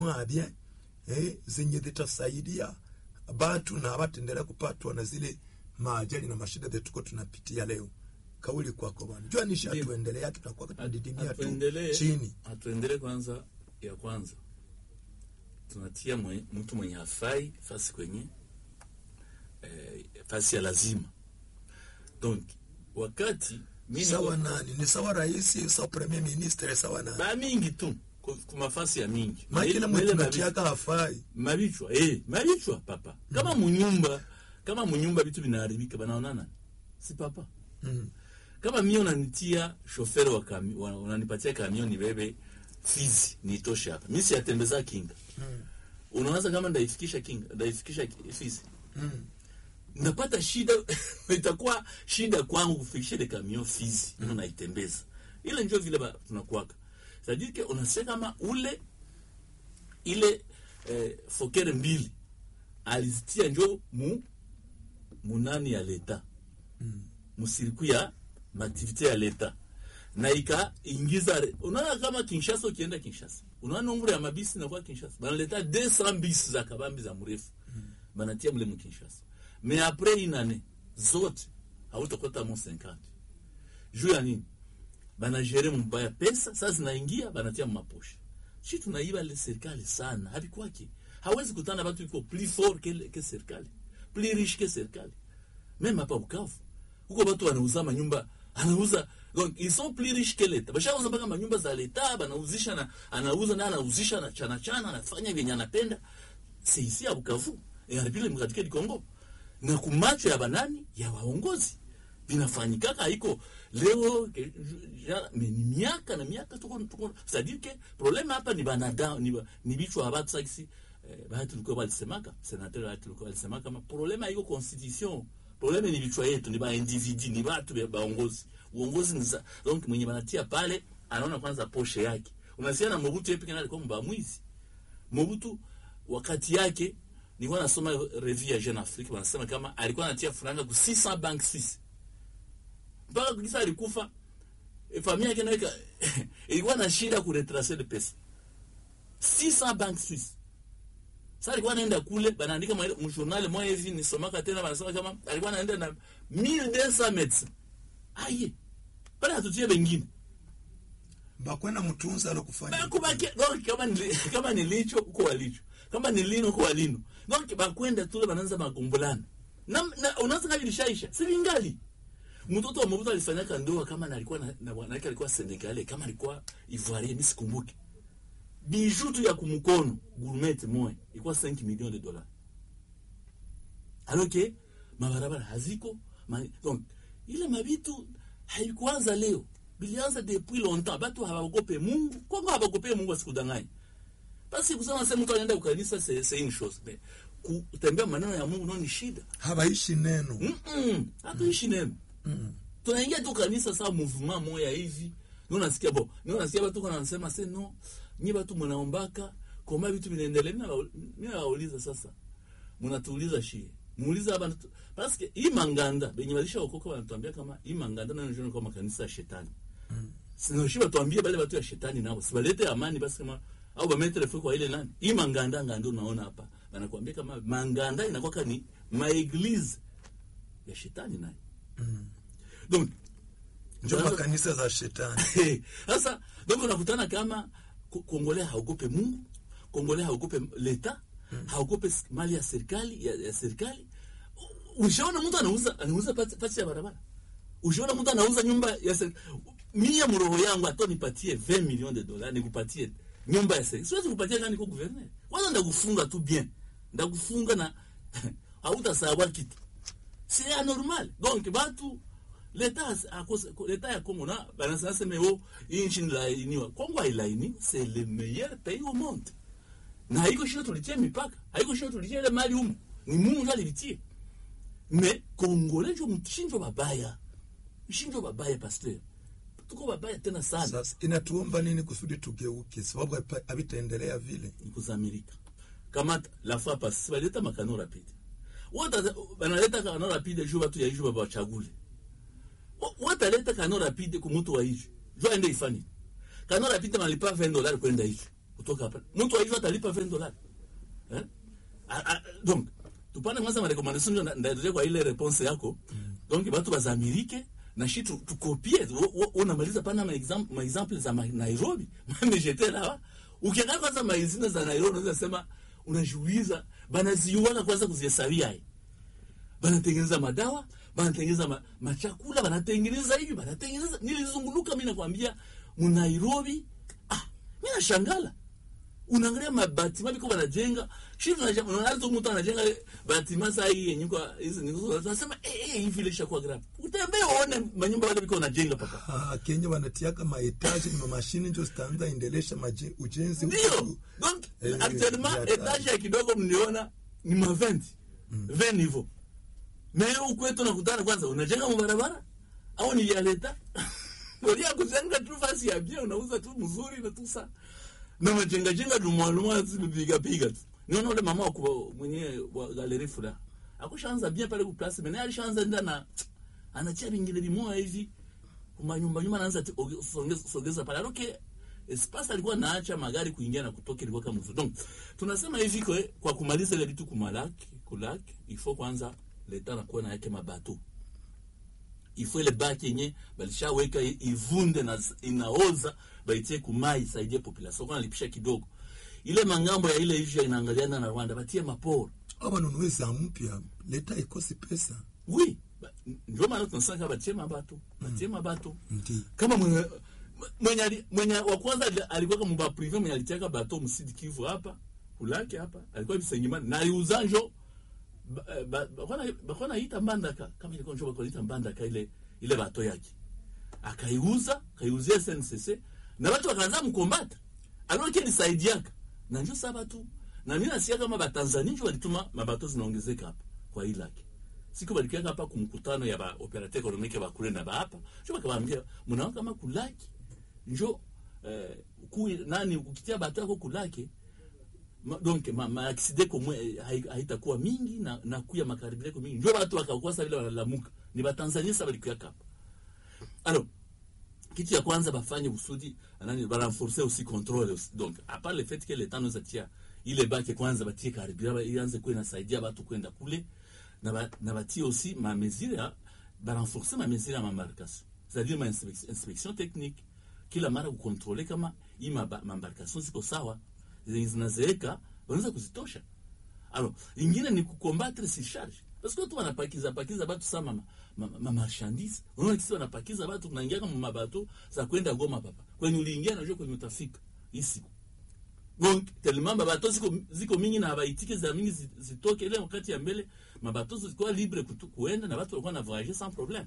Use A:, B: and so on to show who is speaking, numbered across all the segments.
A: mwabye eh, zenye zitasaidia batu na abatendelea kupatwa na zile maajali na mashida zetu tuko tunapitia leo. Kauli kwako bwana, jua nishi
B: Ndio.
A: atuendelea, tutakuwa tunadidimia tu
B: Atuendelee-
A: chini.
B: atuendelee kwanza ya kwanza tunatia mwe, mtu mwenye hafai fasi kwenye eh, fasi ya lazima donc wakati mimi
A: Sawa nani? Ni sawa rais, sawa premier ministre, sawa nani?
B: ba mingi tu ku- ku mafasi ya mingi
A: Makila
B: Mwele
A: mwetu
B: mabichwa-
A: natiaka hafai.
B: mabichwa eh, mabichwa papa kama munyumba kama munyumba vitu vinaharibika banaonana si papa
A: Mm.
B: kama mimi unanitia shoferi wa kami, wa- unanipatia kamion nibebe Fizi nitoshe hapa, mimi siyatembeza kinga
A: Mm.
B: unawaza kama ndaifikisha kinga ndaifikisha ki- Fizi
A: Mm.
B: ndapata shida itakuwa shida kwangu kufikisha ile kamion Fizi mm. naitembeza ile ndio vile ba- tunakuwaka sadike unasikia kama ule ile eh, fokere mbili alizitia njo mu munani ya leta
A: Mm.
B: musiriku ya maaktivite ya leta na ikaingiza re- unaona kama Kinshasa, ukienda Kinshasa unaona nombre ya mabisi nakuwa Kinshasa banaleta 200 bisi za kabambi za mrefu banatia mle mu Kinshasa me apres inane zote hautakuta mo 50 juu ya nini banajere mbaya pesa sasa zinaingia banatia maposha shi tunaiba le serikali sana havikwake hawezi kutana batu iko plus fort que, que serikali plus riche que serikali meme hapa Bukavu huko watu wanauza manyumba anauza donc ils sont plus riches que l'etat bashauza mpaka manyumba za leta banauzisha na anauza na anauzisha na chana chana anafanya vyenye anapenda c'est ici à Bukavu et en République démocratique du Congo na kumacho ya banani ya waongozi vinafanyikaka haiko leo ke- ja- me- ni miaka na miaka tuko tuko c'est-à-dire que problème hapa ni banadamu ni, ba- ni bichwa ya batu sakisi eh, bahati tulikuwa walisemaka senateur bahati tulikuwa walisemaka kama problème haiko constitution problème ni vichwa yetu ni ba individu ni watu ba- baongozi uongozi ni za donc mwenye banatia pale anaona kwanza poshe yake unasikia na Mobutu yeye pekee alikuwa mbamwizi Mobutu wakati yake nilikuwa nasoma revue ya Jeune Afrique wanasema kama alikuwa anatia franga ku 600 bank suisse mpaka kisa alikufa e, familia yake naweka ilikuwa na shida ku retracer de pesa 600 bank suisse sasa alikuwa anaenda kule banaandika mwa- mjournal moja hivi nisomaka tena wanasema kama alikuwa anaenda na 1200 médecins aye pale hatutie bengine
A: Bakwenda mtunza alokufanya.
B: bakubake donc kama ni kama ni licho uko walicho kama ni lino uko walino donc bakwenda tule bananza magombulana na, na unaanza kama ilishaisha si vingali mtoto wa Mobutu alifanyaka ndoa kama na alikuwa na, na bwana yake alikuwa Senegalais kama alikuwa Ivoirien mimi sikumbuki bijou tu ya kumkono gourmet moya ilikuwa 5 millions de dollars alors que mabarabara haziko ma, donc ile mabitu haikuanza leo bilianza depuis longtemps batu hawaogope Mungu Kongo hawaogope Mungu asikudanganye basi kusema sema mtu anaenda ukanisa c'est c'est une chose mais kutembea maneno ya Mungu ndio ni shida
A: Habaishi neno.
B: Mm-mm. hatuishi neno
A: Mm.
B: tunaingia tu kanisa saa mouvement moya hivi ndio nasikia bo ndio nasikia watu kana wanasema se no nyi watu mnaombaka koma vitu vinaendelea mimi nawa- mimi nawauliza sasa mnatuuliza shie muuliza hapa parce que hii manganda benye walisha okoka wanatuambia kama hii manganda na ndio kama kanisa ya shetani sino shiba tuambie bale watu ya shetani nao sibalete amani basi kama au bametre fwe kwa ile nani hii manganda ngando unaona hapa wanakuambia kama manganda inakuwa ni maeglise ya shetani naye
A: Mm.
B: donc
A: Ndio
B: Sasa-
A: makanisa za shetani.
B: sasa donc unakutana kama Ko- kongole haogope mungu kongole haogope leta haogope s- mali ya serikali ya, ya serikali U- ushaona mtu anauza anauza pasi pasi ya barabara ushaona mtu anauza nyumba ya serikali mia mroho yangu hata nipatie 20 millions de dollars nikupatie nyumba ya serikali siwezi kupatia kani kwa gouverneur kwanza ndakufunga tu bien ndakufunga na hautasawa kitu c'est anormal donc batu leta akose leta ya Congo na banasema sema oh hii nchi ilainiwa Congo hailaini c'est le meilleur pays au monde na haiko shida tulitie mipaka haiko shida tulitie ile mali humu ni Mungu ndiye alivitie mais Congolais ndio mshinjo babaya mshinjo babaya pasteur tuko babaya tena sana
A: Sasa inatuomba nini kusudi tugeuke? Sababu hapa- havitaendelea vile.
B: nikuza Amerika kama la fois passée baleta makano rapide wata banaleta kano rapide juu watu ya iju baba wachagule Wa- wataleta kano rapide ku mtu wa iju juu aende ifani kano rapide malipa 20 dollars kwenda iju kutoka hapa mtu aijua atalipa 20 dollars eh? A- a- donc tupande kwanza marekomandation ndio ndaendelea kwa ile response yako donc batu bazamirike na shi tu- tukopie Wo- wo- unamaliza pana ma example ma example za ma- Nairobi mimi j'étais là ukiangalia kwanza maizina za Nairobi unaweza sema unajiuliza banaziuana kwanza kuzihesabia eh banatengeneza madawa banatengeneza ma, machakula banatengeneza hivi banatengeneza nilizunguluka mi nakwambia munairobi ah, mi nashangala unaangalia mabatima biko banajenga shiunaanza mtu anajenga batima saa hii yenye kwa hizi ninasema eh eh hivi ile shakuwa grave utembee uone manyumba wale biko wanajenga papa
A: Ah, Kenya wanatiaka maetaji na mamashini njo zitaanza endelesha maje- ujenzi
B: ndio
A: huku.
B: donc
A: Eh,
B: actuellement
A: ya
B: etage ya kidogo mliona ni ma 20 20 hivyo na hiyo ukwetu nakutana kwanza unajenga mubarabara au ni ya leta Ngoja kujenga tu fasi ya bien unauza tu mzuri na tu sa na majenga jenga dumwalumwa zipiga piga tu niona ule mama wa kuwa- mwenye wa galeri fula akushaanza bien pale ku place mais alishaanza nda na anachia vingine vimoya hivi kuma nyumba nyumba anaanza ti- oge- songeza, songeza pale alors que espace alikuwa naacha magari kuingia na kutoka ilikuwa kama mzuri donc tunasema hivi kwa, kwa kumaliza ile vitu kumalaki kulaki il faut kwanza leta nakuwa na yake mabato il faut ile baki yenye balishaweka i- ivunde na z- inaoza baitie kumai isaidie population kwa nalipisha kidogo ile mangambo ya ile issue inaangaliana na Rwanda batie maporo
A: Au wanunue za mpya, leta ikosi pesa.
B: oui ba- ndio maana tunasema kama batie mabato batie mabato
A: Ndi.
B: kama mwenye mwenye, ali- mwenye wa kwanza ali- alikuwa kama ba privé mwenye alitiaka bato msidi Kivu hapa kulake hapa alikuwa Bisengimana na aliuza njo ba- ba- bakwana bakwana ita mbandaka kama ilikuwa njo bakwana ita mbandaka ile ile bato yake akaiuza akaiuzia SNCC na watu wakaanza mkombata alors que nisaidiaka na njo saba tu na mimi nasikia kama batanzania njo walituma mabato zinaongezeka hapa kwa hii lake siku balikiaka hapa kumkutano ya ba operateur economique ba kule na ba hapa njo bakawaambia mnaona kama kulaki njo eh, ku nani ukitia bato yako kulake ma, donc ma, ma accident komwe eh, hai- haitakuwa mingi na, na kuya makaribireko mingi njo batu wakakosa vile wanalamuka ni batanzania sasa balikuyaka hapa alors kitu ya kwanza bafanye usudi nani barenforcer aussi contrôle aussi. donc à part le fait que l'état nous atia ile bake kwanza batie karibia ba- ianze kuwa inasaidia batu kwenda kule na, ba, na batie aussi ma mesure ya barenforcer ma mesure ya mambarcation c'est-à-dire ma inspection, inspection technique kila mara kukontrole kama hii maba- mambarcation ziko sawa zenye zinazeeka wanaweza kuzitosha alors ingine ni kukombattre surcharge parce que watu wanapakiza pakiza batu sa ma, ma, ma marchandise unaona kisi wanapakiza batu kunaingia kama mabato za kwenda Goma papa kwenye uliingia najua kwenye utafika hii siku donc tellement mabato ziko, ziko mingi na habaitike za mingi zi- zitoke ile wakati ya mbele mabato zilikuwa libre kutu, kuenda na watu walikuwa na voyager sans problème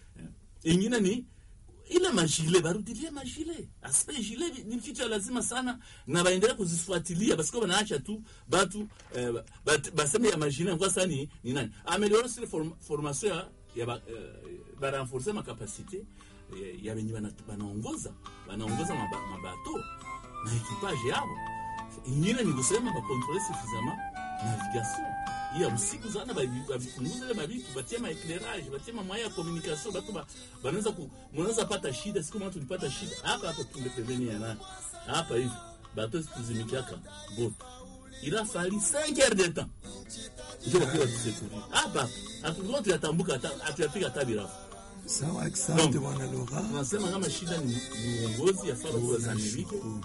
B: Eh. ingine ni ile majile barudilie majile aspect gilet ni kitu ya lazima sana na baendelea kuzifuatilia basi kwa banaacha tu batu eh, bat- baseme ya majile kwa sasa ni ni nani ameliona sile form, formation ya, ya ba, eh, ba renforcer ma capacité eh, ya benye bana- banaongoza banaongoza maba- mabato na equipage yao ingine ni kusema bakontrole suffisamment navigation iya usiku sana bavi- bavipunguze ile mavitu batie maeclairage batie mamwaya ya communication batu ba- banaweza ku mnaweza pata shida siku moja tulipata shida hapa hapa tunde pembeni ya nani hapa hivi bato tuzimikiaka boto il a fallu 5 heures de temps ndio kwa tusekuria hapa hatukuwa tuyatambuka hata hatuyafika hata birafu
A: Sawa, asante
B: Naam.
A: bwana Lora.
B: tunasema kama shida ni, ni uongozi yafaa watu wazamirike
A: Tunashukuru.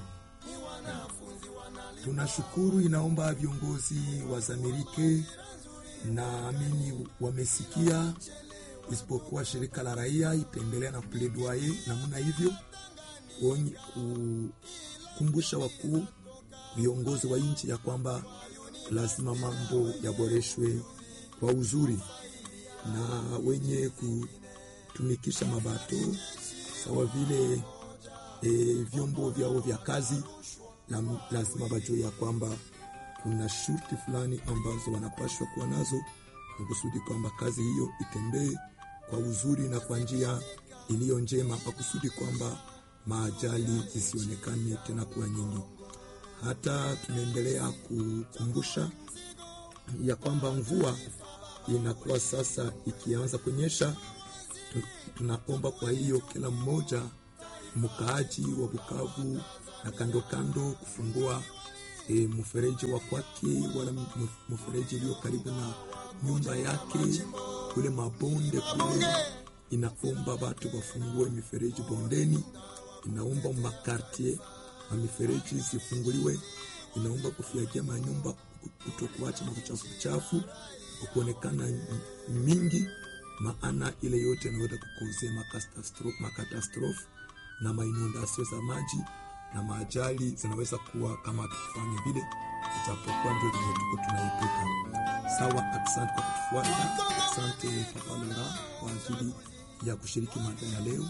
A: Tunashukuru, inaomba viongozi wazamirike, naamini wamesikia, isipokuwa shirika la raia itaendelea na pledoyer namna hivyo, kuonye- kukumbusha wakuu viongozi wa nchi ya kwamba lazima mambo yaboreshwe kwa uzuri na wenye kutumikisha mabato sawa vile e, vyombo vyao vya kazi la, lazima wajue ya kwamba kuna shurti fulani ambazo wanapashwa kuwa nazo kwa kusudi kwamba kazi hiyo itembee kwa uzuri na kwa njia iliyo njema, kwa kusudi kwamba maajali zisionekane tena kuwa nyingi. Hata tunaendelea kukumbusha ya kwamba mvua inakuwa sasa ikianza kunyesha. Tu- Tunaomba kwa hiyo kila mmoja mkaaji wa Bukavu na kando kando kufungua e, mfereji wa kwake wala m- mfereji iliyo karibu na nyumba yake kule mabonde kule inaomba watu wafungue mifereji bondeni inaomba makartier na mifereji zifunguliwe inaomba kufiakia manyumba kutokuacha makuchafu chafu kuonekana mingi maana ile yote inaweza kukozea makastastro- makatastrofe na mainondasio za maji na maajali zinaweza kuwa kama hatufanye vile itapokuwa ndio zenye tuko tunaipuka sawa asante kwa kutufuata asante papa Laurent kwa ajili ya kushiriki mada ya leo